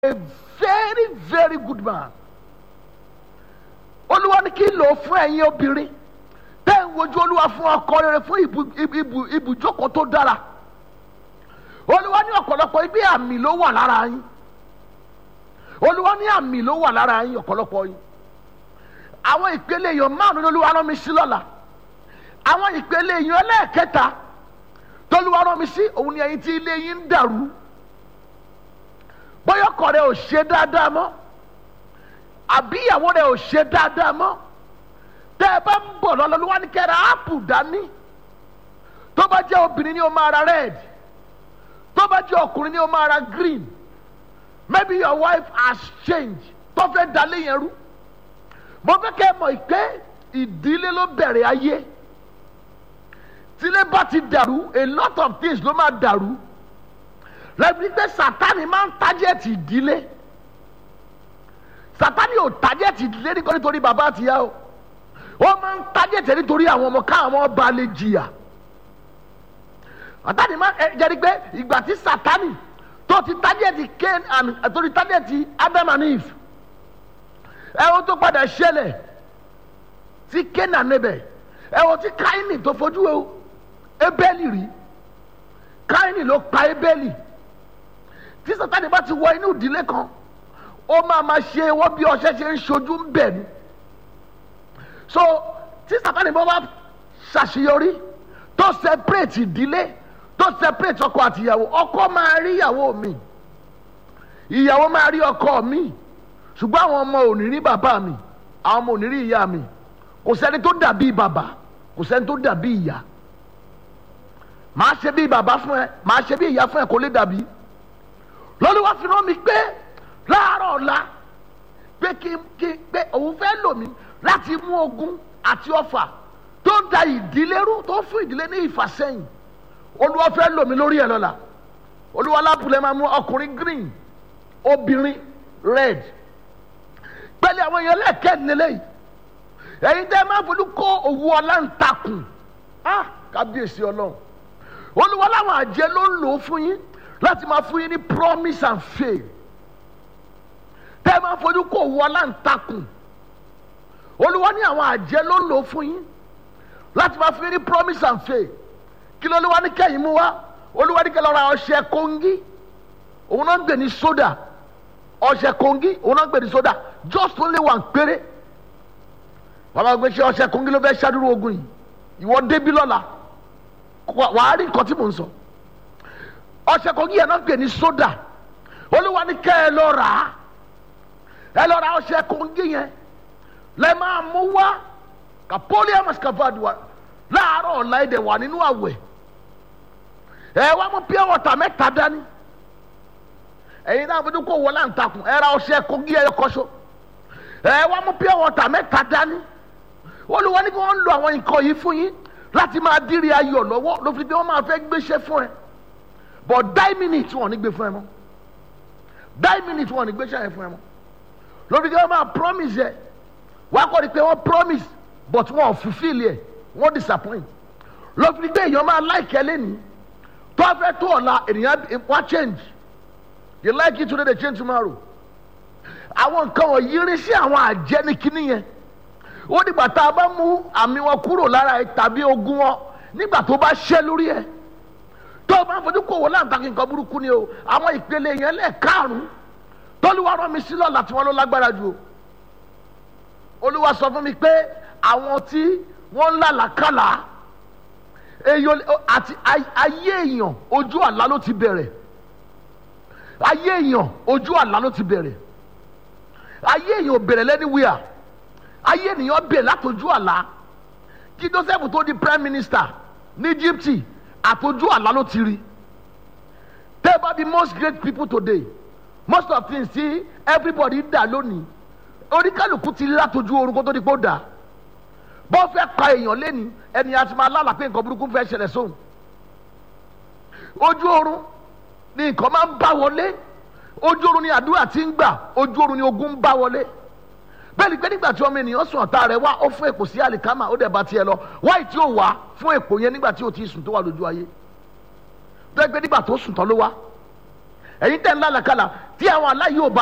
a very very good man olúwa ní kí n lò ó fún ẹ̀yin obìnrin tẹ́ ń wojú olúwa fún ọkọ rere fún ibu- ibu- ibu- ibùjókòó tó dára olúwa ní ọ̀pọ̀lọpọ̀ ibi àmì ló wà lára yín olúwa ní àmì ló wà lára yín ọ̀pọ̀lọpọ̀ yín àwọn ìpele èèyàn márùn-ún lolúwa rán mi sí lọ́la àwọn ìpele èèyàn ẹlẹ́ẹ̀kẹta tolúwa rán mi sí òun ni ẹ̀yin tí ilé yín ń dàrú bóyá ọkọ rẹ ò ṣe dáadáa mọ́ àbí ìyàwó rẹ ò ṣe dáadáa mọ́ tẹ́ ẹ bá ń bọ̀ lọ́lọ́ ló wá ní kẹ́ra áàpù dání tó bá jẹ́ obìnrin ni ó máa ra red tó bá jẹ́ ọkùnrin ni ó máa ra green maybe your wife has changed tó fẹ́ dalé yẹn rú mo fẹ́ kẹ́ ẹ mọ̀ pé ìdílé ló bẹ̀rẹ̀ ayé tílé bá ti dàrú a lot of things ló máa dàrú lẹ́bi pé sátani máa ń tájẹ́ẹ̀tì ìdílé sátani ò tájẹ́ẹ̀tì ìdílé nígbà nítorí bàbá àtìyá o ó máa ń tájẹ́ẹ̀tì nítorí àwọn ọmọ káwọn ọba lè jìyà sátani máa ẹ jẹ́rìí pé ìgbà tí sátani tó ti tájẹ́ẹ̀tì Cain and tó ti tájẹ́ẹ̀tì Adam and Eve ẹ wo tó padà ṣẹlẹ̀ sí Cain and Abel ẹ wo tí Káínì tó fojú Ébélì rí Káínì ló pa Ébélì tí sátani bá ti wọ inú ìdílé kan ó máa ma ṣe wọ́n bí ọṣẹ ṣe ń ṣojú ń bẹ̀ ni so tí sátani bá wá ṣàṣeyọrí tó separate ìdílé tó separate ọkọ àti ìyàwó ọkọ máa rí ìyàwó mi ìyàwó máa rí ọkọ mi ṣùgbọ́n àwọn ọmọ ò ní rí bàbá mi àwọn ọmọ ò ní rí ìyá mi kò sẹ́ni tó dàbí bàbá kò sẹ́ni tó dàbí ìyá màá ṣe bí bàbá fún ẹ màá ṣe bí ìyá fún ẹ kò lè dàbí lọ́lọ́wọ́ fi rán mi pé láàárọ̀ ọ̀la pé kí kí pé òun fẹ́ lò mí láti mú ogun àti ọfà tó ń da ìdílé rú tó ń fún ìdílé ní ìfàsẹ́yìn olúwa fẹ́ lò mí lórí ẹ̀ lọ́la olúwa lápùlẹ̀ máa mú ọkùnrin green obìnrin red pẹ̀lú àwọn èèyàn lẹ́ẹ̀kẹ́ lélẹ́yìí ẹ̀yin tẹ́ máa fojú kó òwú ọlá ń takùn ah kábíyèsí ọlọ́run olúwa láwọn àjẹ́ ló ń lò ó fún yín láti máa fún yín ní promise and faith tẹ́ ẹ máa fojú kó òwú aláǹtakùn olúwa ní àwọn àjẹ́ ló ń lò ó fún yín láti máa fún yín ní promise and faith kí ló olúwa ní kẹ́yìn mú wá olúwa ní kẹ́yìn lọ́ra ọṣẹ kóńgí òun náà ń gbè ní sódà ọṣẹ kóńgí òun náà ń gbè ní sódà just only one péré bàbá gbé ṣe ọṣẹ kóńgí ló fẹ́ ṣáàdúró ogun yìí ìwọ débí lọ́la wàá rí nǹkan tí mò ń sọ ọṣẹ kogi yẹn náà pè ní soda olúwa ní kẹ́ ẹ lọ rà á ẹ lọ ra ọṣẹ kogi yẹn lẹ máa mú wá kapoli amaskavadua láàárọ̀ ọ̀la ẹ̀dẹ̀ wà nínú àwẹ̀ ẹ wá mú pure water mẹ́ta dání ẹ̀yin náà fojú kó wọlé àǹtakùn ẹ ra ọṣẹ kogi ẹ kọ́ṣọ́ ẹ wá mú pure water mẹ́ta dání olúwa ní kí wọ́n lo àwọn nǹkan yìí fún yín láti máa dírí ayọ̀ lọ́wọ́ ló fi pé wọ́n máa fẹ́ gbéṣẹ́ fún ẹ but die minute wọn ò ní gbé fún ẹ mọ́ die minute wọn ò ní gbé ṣáà yẹn fún ẹ mọ́ lórí kí wọ́n máa promise yẹ wọ́n á kọ́ ni pé wọ́n promise but wọn ò fulfil yẹ wọ́n disappoint lórí pé èèyàn máa like ẹ lẹ́nìí tó a fẹ́ tó ọ̀la ènìyàn wá change you like it today they change tomorrow àwọn nǹkan wọ̀nyí rí sí àwọn àjẹni kínní yẹn ó dìgbà tá a bá mú àmì wọn kúrò lára ẹ tàbí ogun wọn nígbà tó bá ṣẹ́ lórí ẹ tó o bá ń fojú kó wọ láǹtakì nǹkan burúkú ni o àwọn ìpele yẹn lẹ́ẹ̀karùn-ún tọ́lúwa rán mi sí lọ́la tí wọ́n ló lágbára jù o olúwa sọ fún mi pé àwọn tí wọ́n ń làlàkàlà èèyàn àti ayé èèyàn ojú àlá ló ti bẹ̀rẹ̀ ayé èèyàn ojú àlá ló ti bẹ̀rẹ̀ ayé èèyàn ò bẹ̀rẹ̀ lẹ́niwíà ayé ènìyàn bẹ̀rẹ̀ látọjú àlá kí Joseph tó di prime minister ní Egypt àtọjú àlá ló ti rí tell about the most great people today most of things tí everybody dà lónìí oníkàlùkù ti rí látọjú orun kó tó di pé ó dà bọ́ fẹ́ pa èèyàn lẹ́ni ẹni àti máa lálàá pé nǹkan burúkú fẹ́ ṣẹlẹ̀ sóhun ojú oorun ni nǹkan máa ń bá wọlé ojú oorun ni àdúrà ti ń gbà ojú oorun ni ogun ń bá wọlé bẹ́ẹ̀ ni pé nígbà tí ọmọ ènìyàn sùn ọ̀tá rẹ̀ wá ó fún èpò sí àlìkámà ó dẹ̀ bá tiẹ̀ lọ wáyé tí ó wá fún èpò yẹn nígbà tí ó ti sùn tó wà lójú ayé bẹ́ẹ̀ pé nígbà tó sùn tán ló wá ẹ̀yin tẹ̀ ń lálàkàlà tí àwọn aláyé ò bá